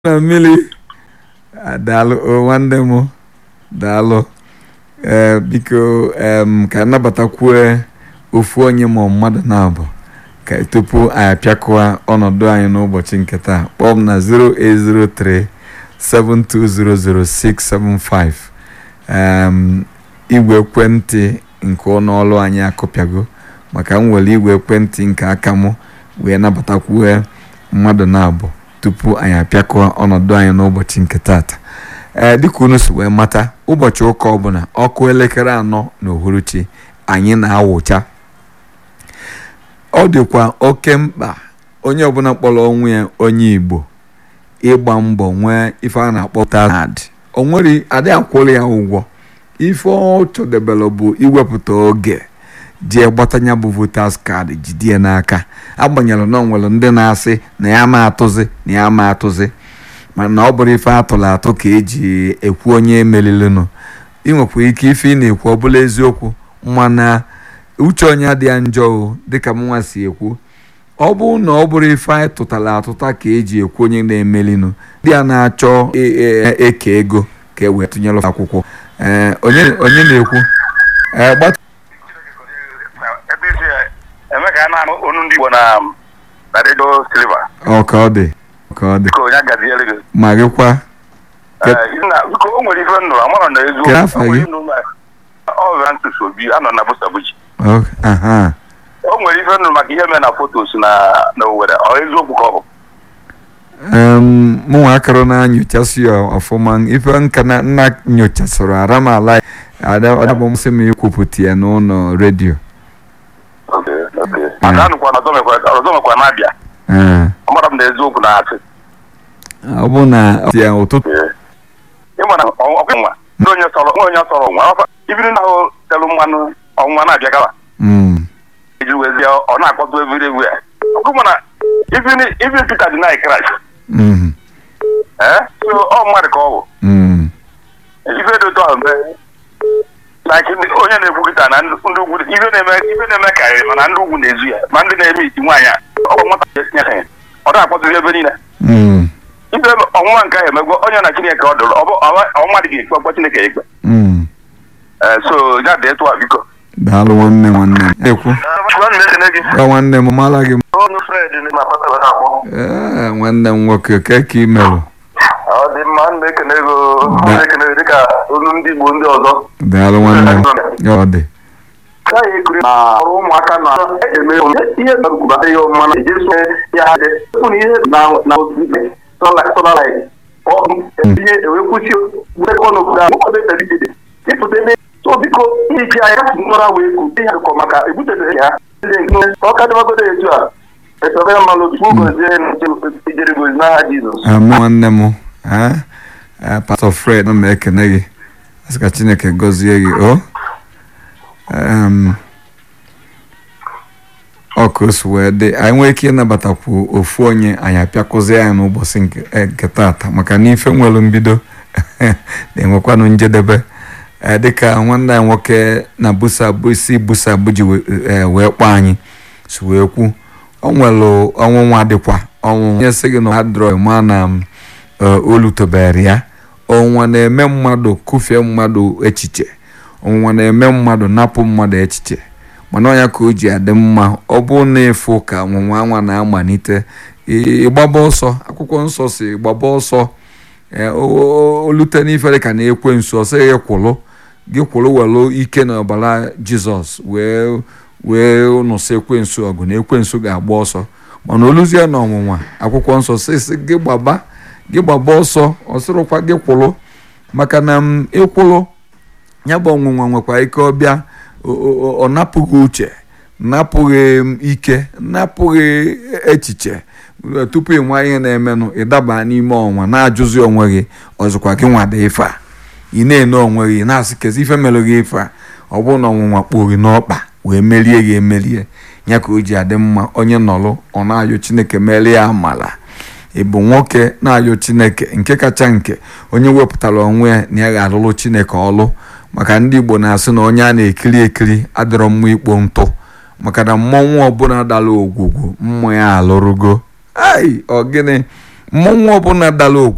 na mmiri daalụ o nwanne m daalụ ee biko em ka nnabatakwue ofu onye ma mmadụ na-abụ ka tupu anyị apịakọwa ọnọdụ anyị n'ụbọchị nke taa kpọọ m na 0803 7200675 em igwe ekwentị nke ọnụọlụ anyị akụpịago maka m were igwe ekwentị nke aka m wee nabatakwue mmadụ na-abụ tupu anyị apịakọọ ọnọdụ anyị n'ụbọchị nke tata ee dịka unu si wee mata ụbọchị ụka ọbụla ọkụ elekere anọ na uhuruchi anyị na-awụcha ọ dịkwa oke mkpa onye ọbụla kpọrọ onwe ya onye igbo ịgba mbọ nwee ife a na-akpọ tazad o nwere adị akwụrụ ya ụgwọ ife ọ chọdebere bụ iwepụta oge jee gbatanya bụ votas kaadị jide ya n'aka agbanyere na ọ nwere ndị na-asị na ya ma atụzi na ya ma atụzi mana ọ bụrụ ife atụrụ atụ ka eji ekwu onye meririnụ ị nwekwa ike ife ị na-ekwu ọ bụla eziokwu mana uche onye adịghị njọ o dịka mnwa si ekwu ọ bụrụ na ọ bụrụ ife anyị tụtara atụta ka eji ekwu onye na-emelinụ ndị a na-achọ eke ego ka e wee tụnyere akwụkwọ ee onye na-ekwu ee gbatu ebe isi eme ka a na-anụ onu ndị Igbo na na redio silva ọ ka ọ dị ka ọ dị biko onye agaziere gị ma gịkwa Ee, na biko o nwere ife m nụrụ amarọ na eziokwu Kedu afọ O nwere gị? ife m nụrụ ma- ọ bịara ntụtụ obi anọ na busabuji ọ aha o nwere ife m nụrụ maka ihe mere na fotos na na Owerri ọ eziokwu ka ọ bụ em mụnwa akọrọ na-anyochasị ya ọfụma ife nka na nna nyochasịrị ara m ala adabụ msị m ikwupụta ya n'ụlọ redio Okay, okay. maka anụkwa na ọzọ mekwa ọzọ mekwa na-abịa ee amara m na eziokwu na-asị ọ bụ na ya ụtụtụ ịma na ọkụ nwa ndị onye sọrọ nwa onye sọrọ nwa ọfa ibiri na ahụ telụ mmanụ ọnwa na-abịa gawa Mm, iji wezie ọ na-akpọtụ ebiri ewu ya ọkụ mana even Peter deny Christ mm, ee so ọ mmadụ ka ọ bụ mm, ife dị otu ahụ mgbe like ndị- onye na-ekwu kịta na ndị ndị ugwu ife na-eme ife na-eme karịrị mana ndị ugwu na-ezu ya ma ndị na-eme iti nwaanyị a ọ bụ nwata ya tinye ha ọ na-akpọtụzi ebe niile mm, ife ọnwụnwa nke ahụ emegwo onye na Chineke ọ dụrụ ọ bụ ọ mmadụ ga-ekpe ọkpọ Chineke ya ikpe mm. ee so ya dị etu a biko daalụ nwanne nwanne m ekwu gwa nwanne m mara gị Ọnụ Fred na Pọtọl na-akpọ. ee nwanne m nwoke ke ka ị merụ Ọ dị mma m na-ekene ego m na-ekene ego dịka olu ndị Igbo ndị ọzọ. daalụ nwanne m ya ọ dị Gaghị ekiri na ọrụ ụmụaka na eme ihe na-ekwuba ihe ọmụma na eji so ya ha dị. Efu na ihe na na sola light. Ọ ihe ewee kwụsị gbekọ n'obodo ahụ nwoke dị dị ịpụta ebe so biko ihe ji anya kasị nwara wee kwu ihe akụkọ maka ebutere ya ọ ka dịbagodo etu a esobe mmanụ chukwu gozie na ijere gozi n'aha Jizọs ama nwanne m ha pastọ fred na m ekene gị asị ka chineke gọzie gị o em, ọ ka o si wee dị anyị nwee ike ịnabatakwu ofu onye anyị apịakụzi anyị n'ụbọchị nke eh, nke taata maka na ife nwere mbido na-enwekwanụ njedebe Eh, dịka nwanne anyị nwoke na busa isi busa buji wee kpọọ anyị si wee kwu ọ nwere ọnwụnwa dịkwa ọnwụnwa onye sị gị na adrọ ma na m, eh, olu tobere ya ọnwụnwa na-eme mmadụ kụfie mmadụ echiche ọnwụnwa na-eme mmadụ napụ mmadụ echiche mana ọnya ka o ji adị mma ọ bụ na ịfụ ka ọnwụnwa anwa na-amalite ị- ịgbaba ọsọ akwụkwọ nsọ si gbaba ọsọ ee, o- o- olute n'ife dị ka na-ekwe nso ọ sịghị kwụlụ gị kwụrụ welu ike na ọbara jizọs wee wee nụsị ekwensu ọgụ na ekwensu ga-agba ọsọ mana oluzie na ọnwụnwa akwụkwọ nsọ sịsị gị gbaba gị gbaba ọsọ ọ sịrụkwa gị kwụrụ maka na m ịkwụrụ ya bụ ọnwụnwa nwekwa ike ọbịa o- o- ọ napụghị uche napụghị m ike napụghị echiche tupu ị nwa ihe na-emenụ ịdaba n'ime ọnwa na-ajụzi onwe gị ọzọkwa gị nwada ife a ị na-ene onwe gị na-asị kezi ife mere gị ife a ọ bụrụ na ọnwụnwa kpoo gị n'ọkpa wee merie gị emerie ya ka o ji adị mma onye nọrụ ọ na-ayọ chineke merie ya amala ị bụ nwoke na-ayọ chineke nke kacha nke onye wepụtara onwe ya na ya ga-alụrụ chineke ọlụ maka ndị igbo na-asị na onye a na-ekiri ekiri adịrọ mma ikpo ntụ maka na mmọnwụ ọbụla dara ogwugwu mmụọ ya alụrụgo ai ọ gịnị mmọnwụ ọbụla dara ogwugwu